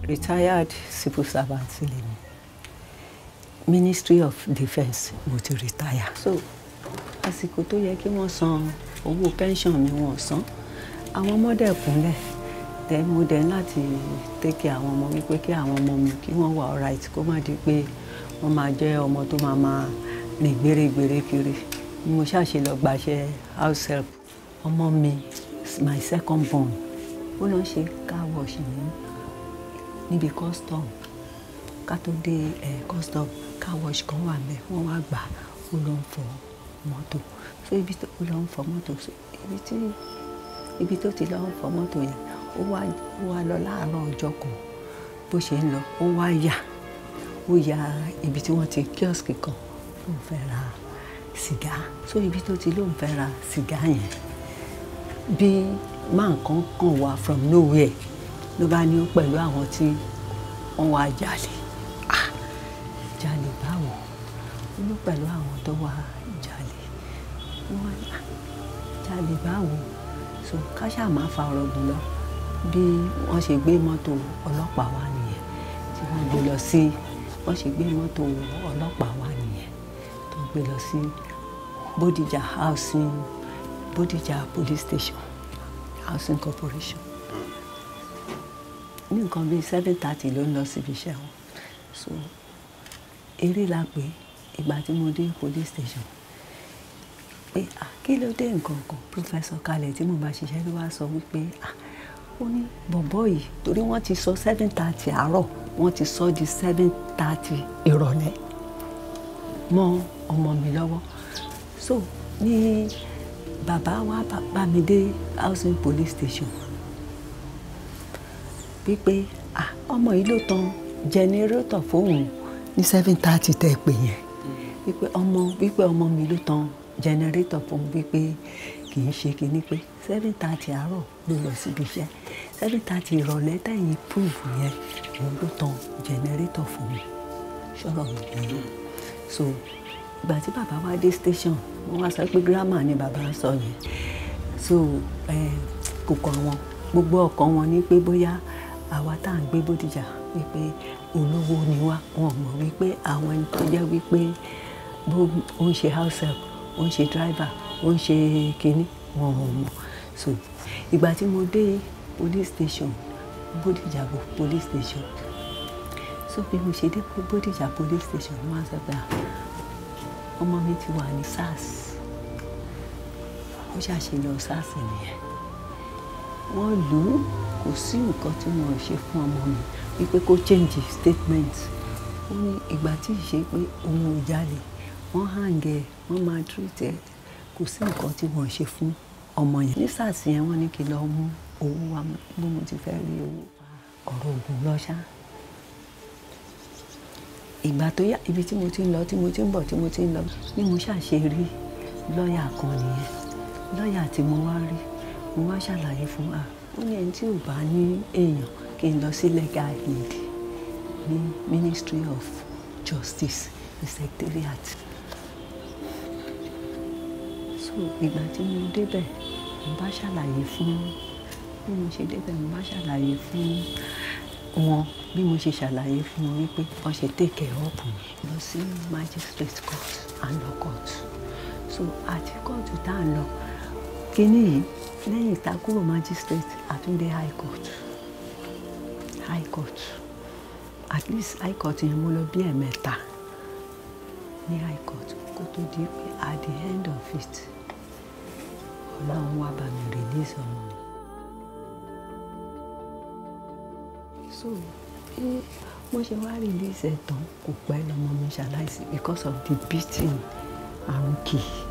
retired civil servant lèmi ministry of defence mo ti retire so àsìkò tó yẹ kí wọ́n san owó pension mi wọ́n san àwọn ọmọdé kúnlẹ̀ then mo dẹ̀ láti take àwọn ọmọ wípé kí àwọn ọmọ mi kí wọ́n wà alright kó má di pé wọ́n máa jẹ́ ọmọ tó máa máa rìn gbèrègbèrè kiri ni mo ṣàṣe lọ gbaṣẹ́ house help ọmọ mi my second born ó lọ ṣe car wash ní níbi custom ká tó dé ẹ custom car wash kan wà mẹ́ wọ́n wá gbà ó lọ ń fọ mọ́tò so ibi tó lọ ń fọ mọ́tò so ibi tí ibi tó ti lọ ń fọ mọ́tò yẹn ó wá ó wá lọ láàárọ̀ ọjọ́ kan bó ṣe ń lọ ó wá yà ó ya ibi tí wọ́n ti kiosk kan lóun fẹ́ ra sìgá so ibi tó ti lóun fẹ́ ra sìgá yẹn bí máa nǹkan kàn wá from nowhere ló bá ní ó pẹ̀lú àwọn tí wọ́n wá jalè ah jalè báwo ó ló pẹ̀lú àwọn tó wá jalè wọ́n wá ní ah jalè báwo so káṣá máa fa ọ̀rọ̀ gùn lọ bí wọ́n ṣe gbé mọ́tò ọlọ́pàá wá nìyẹn tí wọ́n gbé lọ sí wọ́n ṣe gbé mọ́tò ọlọ́pàá wá nìyẹn tó gbé lọ sí Bódìjà housing Bódìjà police station housing corporation ní nǹkan bíi seven thirty ló ń lọ síbi iṣẹ́ wọn so eré la pé ìgbà tí mo dé police station pé ah kí ló dé nǹkan kan professor kalẹ̀ tí mo bá ṣiṣẹ́ ló wá sọ wípé ah ó ní bọ̀bọ̀ yìí torí wọ́n ti sọ seven thirty àárọ̀ wọ́n ti sọ di seven thirty ìrọ̀lẹ́ mọ́ ọmọ mi lọ́wọ́ so ní bàbá wa bá mi dé housing police station wípé ah ọmọ yìí ló tan jẹnẹrétọ̀ fóun ní seven thirty tẹ́ pè yẹn wípé ọmọ wípé ọmọ mi ló tan jẹnẹrétọ̀ fóun wípé kì í ṣe kinní pé seven thirty àárọ̀ ló lọ síbi iṣẹ́ seven thirty ìrọ̀lẹ́ tẹ̀yìn proof yẹn òun ló tan jẹnẹrétọ̀ fún mi ṣọ́rọ̀ mi nìyẹn so ìgbà tí bàbá wá dé station wọ́n wá sọ pé gírámà ni bàbá sọ yẹn so kò kàn wọ́n gbogbo ọkàn wọn ní pé bóyá àwa tá à ń gbé Bódìjà wípé olówó ni wá wọn mọ̀ wípé àwọn ẹni tó jẹ́ wípé bó ó ń ṣe house help ó ń ṣe driver ó ń ṣe kínní wọn ò mọ̀ so ìgbà tí mo dé police station Bódìjà police station so bí mo ṣe dé Bódìjà police station ni wọ́n sọ pé ọmọ mi ti wà ní SARS ó ṣàṣeyọ SARS nìyẹn wọ́n lù ú kò sí nǹkan tí wọ́n ṣe fún ọmọ mi wípé kó change statement ó ní ìgbà tí ì ṣe pé òun ò jalè wọ́n hàǹgẹ̀ wọ́n máa treat ẹ̀ kò sí nǹkan tí wọ́n ṣe fún ọmọ yẹn ní SARS yẹn wọ́n ní kí n lọ mú owó wa bó mo ti fẹ́ rí owó ọ̀rọ̀ ògùn lọ ṣá ìgbà tó yá ibi tí mo ti ń lọ tí mo ti ń bọ̀ tí mo ti ń lọ ni mo ṣàṣe rí lọ́ọ̀yà kan nìyẹn lọ́ọ̀yà tí mo wá rí mo wá ṣàlàyé fún wa ó ní ẹni tí ò bá ní èèyàn kí n lọ sí legal aid ní Ministry of Justice the secretariat so ìgbà tí mo débẹ̀ mo bá ṣàlàyé fún bí mo ṣe débẹ̀ mo bá ṣàlàyé fún wọn bí mo ṣe ṣàlàyé fún wọn wípé wọ́n ṣe take care up mi lọ sí magistrate court and law court so àti kóòtù tá à ń lọ kínní yìí lẹ́yìn tá a kúrò magistrate àtúndé high court high court at least high court yẹn mo lọ bí ẹ̀mẹ́ta ní high court kó tó di pé at the end of it ọlọ́run wá bá mi release ọmọ mi. so bí wọ́n ṣe wá release ẹ̀ tán kò pẹ́ lọ́mọ mi ṣaláìsí because of the beating àrùn kì í